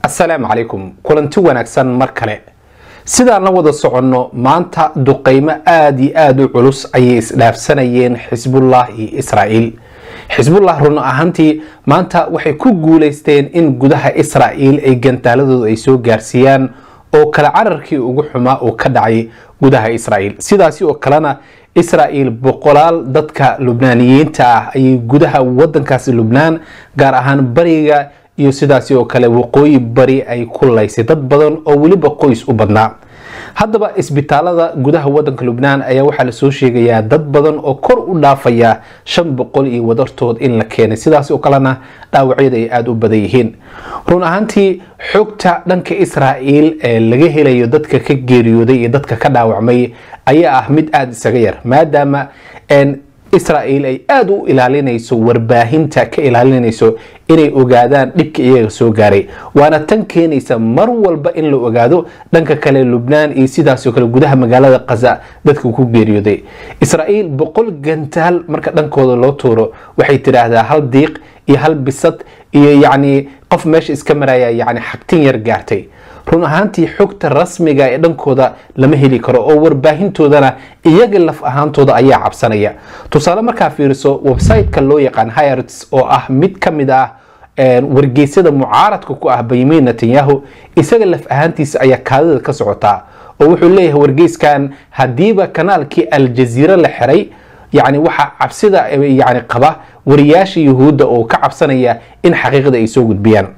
asalaamu calaykum kulanti wanaagsan mar kale sidaan la wada soconno maanta duqaymo aada iyo aada u culus ayay isdhaafsanayeen xisbullah iyo israa'iil xisbullah run ahaantii maanta waxay ku guulaysteen in gudaha israa'iil ay gantaaladooda ay soo gaarsiiyaan oo kala cararkii ugu xumaa uu ka dhacay gudaha israa'iil sidaasi oo kalena israa'iil boqolaal dadka lubnaaniyiinta ah ayay gudaha wadankaasi lubnaan gaar ahaan bariga iyo sidaasi oo kale waqooyi bari ay ku laysay dad badan oo weliba qoys u badnaa haddaba isbitaalada gudaha wadanka lubnaan ayaa waxaa lasoo sheegayaa dad badan oo kor u dhaafaya shan boqol iyo wadartood in la keenay sidaas oo kalena dhaawacyada ay aada u badan yihiin run ahaantii xogta dhanka israa'iil ee laga helayo dadka ka geeriyooday iyo dadka ka dhaawacmay ayaa ah mid aada isaga yar maadaama israa'iil ay aada u ilaalinayso warbaahinta ka ilaalinayso inay ogaadaan dhibka iyaga soo gaaray waana tan keenaysa mar walba in la ogaado dhanka kale lubnaan iyo sidaasoo kale gudaha magaalada kaza dadka ku geeriyooday israa'iil boqol gantaal marka dhankooda loo tuuro waxay tidhaahdaa hal diiq iyo hal bisad iyo yacni qof meesha iska maraya yacni xagtin yar gaartay run ahaantii xogta rasmiga ee dhankooda lama heli karo oo warbaahintoodana iyaga laf ahaantooda ayaa cabsanaya tusaale markaa fiiriso website-ka loo yaqaan hirts oo ah mid ka mid ah wargeysyada mucaaradka ku ah benyamin netanyahu isaga laf ahaantiisa ayaa kaadida ka socotaa oo wuxuu leeyahay wargeyskan haddiiba kanaalkii aljaziira la xiray yacni waxaa cabsida yani qaba wariyaasha yuhuudda oo ka cabsanaya in xaqiiqda ay soo gudbiyaan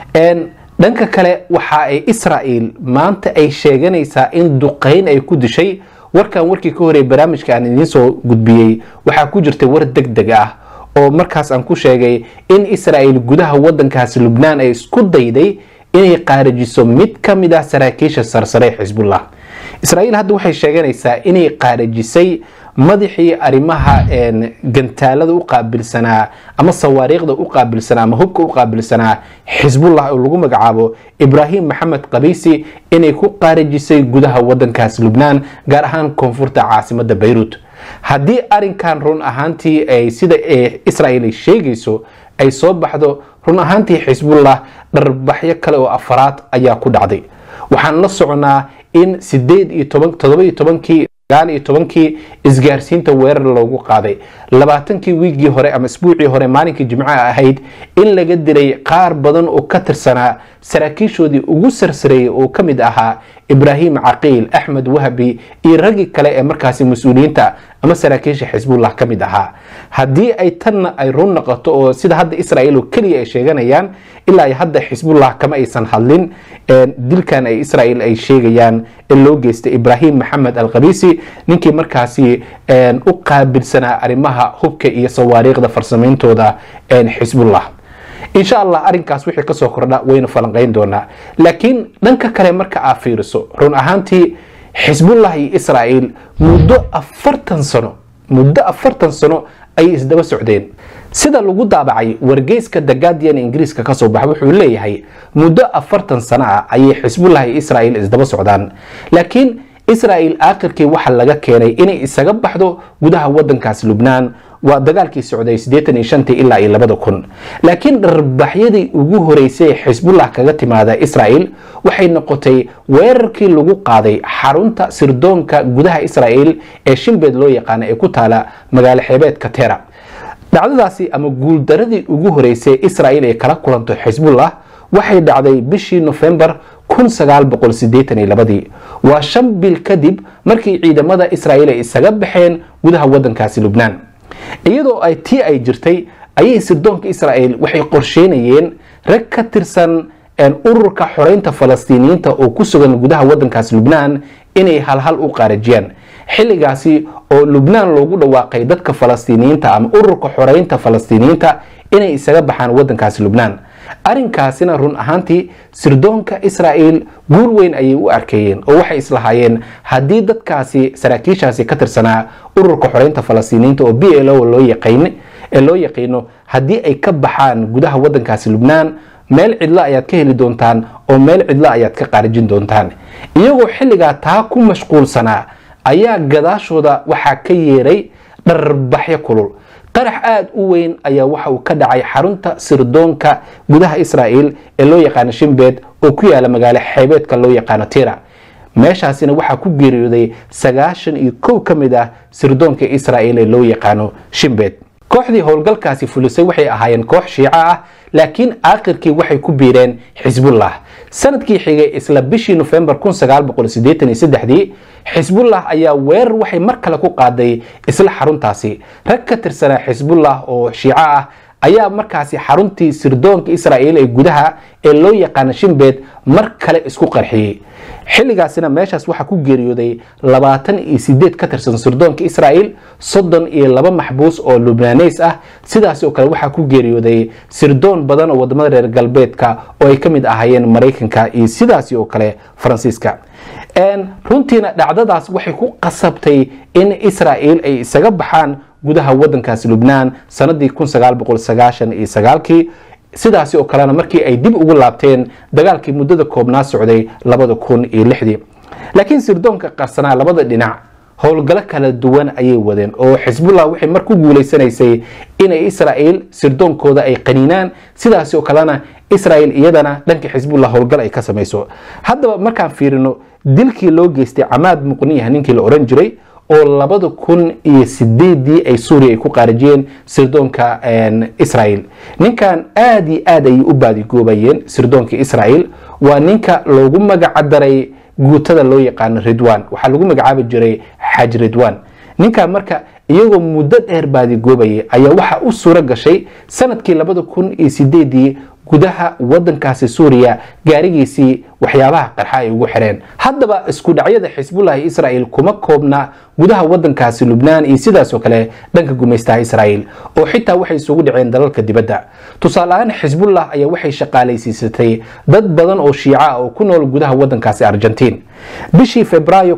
dhanka kale waxa ay israa'iil maanta ay sheeganaysaa in duqayn ay ku dishay warkan warkii ka horey barnaamijka aan idiin soo gudbiyey waxaa ku jirtay war deg deg ah oo markaas aan ku sheegay in israa'iil gudaha wadankaasi lubnaan ay isku dayday inay qaarajiso mid ka mid ah saraakiisha sarsare xisbullah israa'iil hadda waxay sheeganaysaa inay qaarajisay madaxii arrimaha gantaalada u qaabilsanaa ama sawaariikhda u qaabilsanaa ama hubka u qaabilsanaa xisbullah oo lagu magacaabo ibraahim maxamed qabiisi inay ku qaarajisay gudaha wadankaas lubnaan gaar ahaan koonfurta caasimada bayruut haddii arinkan run ahaantii ay sida israa'iil ay sheegayso ay soo baxdo run ahaantii xisbullah dharbaxyo kale oo afaraad ayaa ku dhacday waxaan la soconaa in sideed iyo toban todoba iyo tobankii iyo tobankii isgaarsiinta weerar loogu qaaday labaatankii wiigii hore ama isbuucii hore maalinkii jimcaha ahayd in laga dilay qaar badan oo ka tirsanaa saraakiishoodii ugu sarsareeyay oo ka mid ahaa ibraahim caqiil axmed wahbi iyo raggii kale ee markaasi mas-uuliyiinta ama saraakiisha xisbullah ka mid ahaa haddii ay tanna ay run noqoto oo sida hadda israa'iil oo keliya ay sheeganayaan ilaa ay hadda xisbullah kama aysan hadlin dilkan ay israa'iil ay sheegayaan ee loo geystay ibraahim maxamed alkhabiisi ninkii markaasi u qaabilsanaa arrimaha hubka iyo sawaariikhda farsameyntooda xisbullah insha allah arinkaas wixii kasoo kordha waynu falanqayn doonaa laakiin dhanka kale marka aa fiiriso run ahaantii xisbullah iyo israa'iil muddo afartan sano muddo afartan sano ayay isdaba socdeen sida lagu daabacay wargeyska the guardian ingiriiska kasoo baxa wuxuu leeyahay muddo afartan sano ah ayay xisbullah iyo israa'iil isdaba socdaan laakiin israa'iil aakhirkii waxa laga keenay inay isaga baxdo gudaha wadankaas lubnaan waa dagaalkii socday siddeetan iyo shantii ilaa iyo labada kun laakiin dharbaxyadii ugu horeysay ee xisbullah kaga timaada israa'iil waxay noqotay weerarkii lagu qaaday xarunta sirdoonka gudaha israa'iil ee shimbeed loo yaqaana ee ku taala magaalo xeebeedka tera dhacdadaasi ama guuldaradii ugu horeysay ee israa'iil ay kala kulanto xisbullah waxay dhacday bishii nofembar waa shan bil kadib markii ciidamada israa'iil ay isaga baxeen gudaha wadankaasi lubnaan iyadoo ay tii ay jirtay ayay sirdoonka israa'iil waxay qorsheynayeen rag ka tirsan ururka xoreynta falastiiniyiinta oo ku sugan gudaha wadankaasi lubnaan inay halhal u qaarajiyaan xilligaasi oo lubnaan loogu dhawaaqay dadka falastiiniyiinta ama ururka xoreynta falastiiniyiinta inay isaga baxaan wadankaasi lubnaan arrinkaasina run ahaantii sirdoonka israa'iil guul weyn ayay u arkeeyeen oo waxay islahaayeen haddii dadkaasi saraakiishaasi ka tirsanaa ururka xoreynta falastiiniyiinta oo b l o ee loo yaqiino haddii ay ka baxaan gudaha wadankaasi lubnaan meel cidlo ayaad ka heli doontaan oo meel cidlo ayaad ka qaarijin doontaan iyagoo xilligaa taa ku mashquulsanaa ayaa gadaashooda waxaa ka yeeray dharbaxyo kulul qarax aada u weyn ayaa waxa uu ka dhacay xarunta sirdoonka gudaha israa'il ee loo yaqaano shimbed oo ku yaala magaalo xeebeedka loo yaqaano tira meeshaasina waxaa ku geeriyooday sagaashan iyo kow ka mid ah sirdoonka israa'il ee loo yaqaano shimbed kooxdii howlgalkaasi fulisay waxay ahaayeen koox shiico ah laakiin aakhirkii waxay ku biireen xisbullah sanadkii xigay isla bishii nofembar dii xisbullah ayaa weerar waxay mar kale ku qaaday isla xaruntaasi rag ka tirsanaa xisbullah oo shiico ah ayaa markaasi xaruntii sirdoonka israa'il ee gudaha ee loo yaqaano shimbed mar kale isku qarxiyey xilligaasina meeshaas waxaa ku geeriyooday labaatan iyo sideed ka tirsan sirdoonka israa'il soddon iyo laba maxbuus oo lubnaaneys ah sidaas oo kale waxaa ku geeriyooday sirdoon badan oo wadamada reer galbeedka oo ay ka mid ahaayeen maraykanka iyo sidaasi oo kale faransiiska runtiina dhacdadaas waxay ku qasabtay in israa'il ay isaga baxaan gudaha wadankaasi lubnaan sanadii kii sidaasi oo kalena markii ay dib ugu laabteen dagaalkii muddada koobnaa socday laakiin sirdoonka qarsanaa labada dhinac howlgalo kala duwan ayay wadeen oo xisbullah waxay mar ku guuleysanaysay inay israa'il sirdoonkooda ay qaniinaan sidaasi oo kalena israa'il iyadana dhanka xisbullah howlgal ay ka samayso haddaba markaan fiirino dilkii loo geystay camaad muqniyah ninkii la oran jiray oo labada kun iyo sideedii ay suuriya ay ku qaarijiyeen sirdoonka israa'il ninkan aada iyo aad ayay u baadigoobayeen sirdoonka israa'il waa ninka loogu magacdaray guutada loo yaqaano ridwan waxaa lagu magacaabi jiray xaj ridwan ninkan marka iyagoo muddo dheer baadigoobayay ayaa waxaa u suuro gashay sanadkii labada kun iyo sideedii gudaha wadankaasi suuriya gaarigiisii waxyaabaha qarxa ay ugu xireen haddaba isku dhacyada xisbullah iyo israa'il kuma koobna gudaha wadankaasi lubnaan iyo sidaasoo kale dhanka gumaystaha israa'il oo xitaa waxay isugu dhaceen dalalka dibadda tusaale ahaan xisbullah ayaa waxay shaqaalaysiisatay dad badan oo shiica ah oo ku nool gudaha wadankaasi argentiin bishii febraayo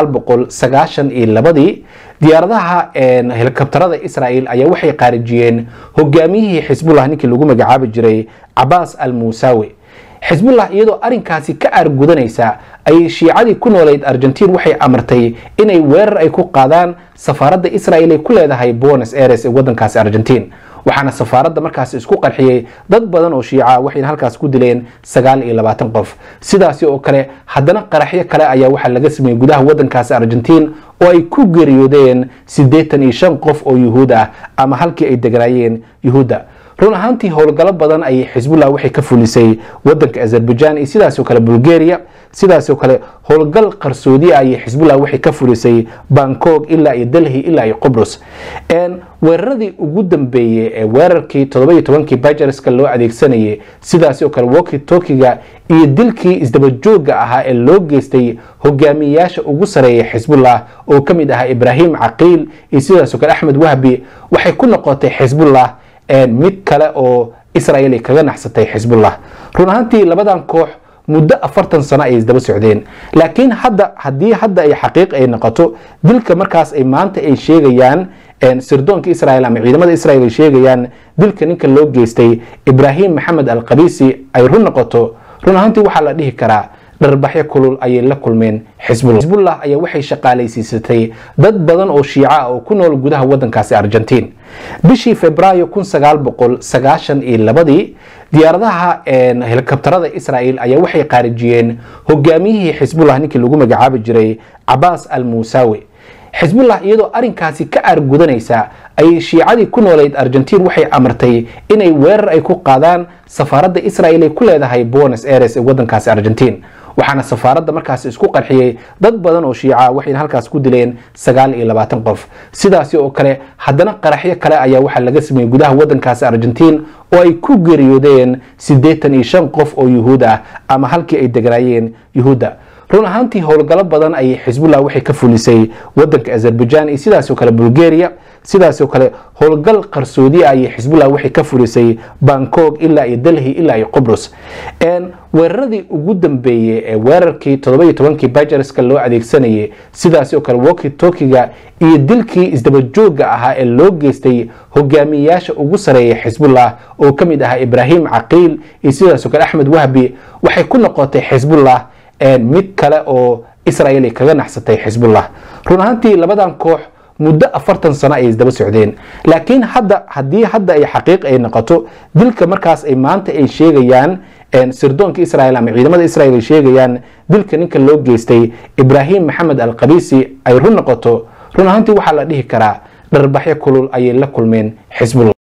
ii diyaaradaha helikabtarada israa'il ayaa waxay qaarijiyeen hogaamiyihii xisbullah ninkii lagu magacaabi jiray cabaas al muusawi xisbullah iyadoo arinkaasi ka aargudanaysa ayay shiicadii ku nooleyd argentiin waxay amartay inay weerar ay ku qaadaan safaaradda israa'il ay ku leedahay buenos aires ee wadankaasi argentiin waxaana safaaradda markaas isku qarxiyey dad badan oo shiica waxayna halkaas ku dileen sagaal iyo labaatan qof sidaasi oo kale haddana qaraxyo kale ayaa waxaa laga sameeyey gudaha wadankaasi argentiin oo ay ku geeriyoodeen siddeetan iyo shan qof oo yuhuud ah ama halkii ay deganaayeen yuhuudda run ahaantii howlgalo badan ayay xisbullah waxay ka fulisay wadanka azerbaijan iyo sidaasoo kale bulgaria sidaasoo kale howlgal qarsoodi ah ayay xisbullah waxay ka fulisay bangkok ilaa iyo delhi ilaa iyo qobrus weeraradii ugu dambeeyey ee weerarkii todobaiyo tobankii bajarska loo adeegsanayay sidaas oo kale woki tokiga iyo dilkii isdabajooga ahaa ee loo geystay hogaamiyayaasha ugu sareeya xisbullah oo ka mid ahaa ibraahim caqiil iyo sidaasoo kale axmed wahbi waxay ku noqotay xisbullah mid kale oo israel ay kaga naxsatay xisbullah run ahaantii labadan koox muddo afartan sano ay isdaba socdeen laakiin hadda haddii hadda ay xaqiiq ay noqoto dilka markaas ay maanta ay sheegayaan sirdoonka israel ama ciidamada israel ay sheegayaan dilka ninka loo geystay ibraahim maxamed alqabiisi ay run noqoto run ahaantii waxaa la dhihi karaa dharbaxyo kulul ayay la kulmeen xisbullah xisbullah ayaa waxay shaqaalaysiisatay dad badan oo shiica ah oo ku nool gudaha wadankaasi argentiin bishii febraayo ii diyaaradaha helikabtarada israa'il ayaa waxay qaarijiyeen hogaamiyihii xisbullah ninkii lagu magacaabi jiray cabaas al muusawi xisbullah iyadoo arinkaasi ka aargudanaysa ayay shiicadii ku nooleyd argentiin waxay amartay inay weerar ay ku qaadaan safaaradda israa'il ay ku leedahay buenos aires ee wadankaasi argentiin waxaana safaaradda markaas isku qarxiyey dad badan oo shiica waxayna halkaas ku dileen sagaal iyo labaatan qof sidaasi oo kale haddana qaraxyo kale ayaa waxaa laga sameeyey gudaha wadankaasi argentiin oo ay ku geeriyoodeen siddeetan iyo shan qof oo yuhuud ah ama halkii ay deganaayeen yuhuudda run ahaantii howlgalo badan ayay xisbullah waxay ka fulisay wadanka azerbaijan iyo sidaasoo kale bulgaria sidaasoo kale howlgal qarsoodi ah ayay xisbullah waxay ka fulisay bangkok ilaa iyo delhi ilaa iyo qobrus weeraradii ugu dambeeyey ee weerarkii todobaiyo tobankii bajarska loo adeegsanayay sidaasoo kale woki tokiga iyo dilkii isdabajooga ahaa ee loo geystay hogaamiyayaasha ugu sareeya xisbullah oo ka mid ahaa ibraahim caqiil iyo sidaasoo kale axmed wahbi waxay ku noqotay xisbullah mid kale oo israel ay kaga naxsatay xisbullah run ahaantii labadan koox muddo afartan sano ay isdaba socdeen laakiin hadda haddii hadda ay xaqiiq ay noqoto dilka markaas ay maanta ay sheegayaan sirdoonka israel ama ciidamada israel ay sheegayaan dilka ninka loo geystay ibraahim maxamed al qabisi ay run noqoto run ahaantii waxaa la dhihi karaa dharbaxyo kulul ayay la kulmeen xisbullah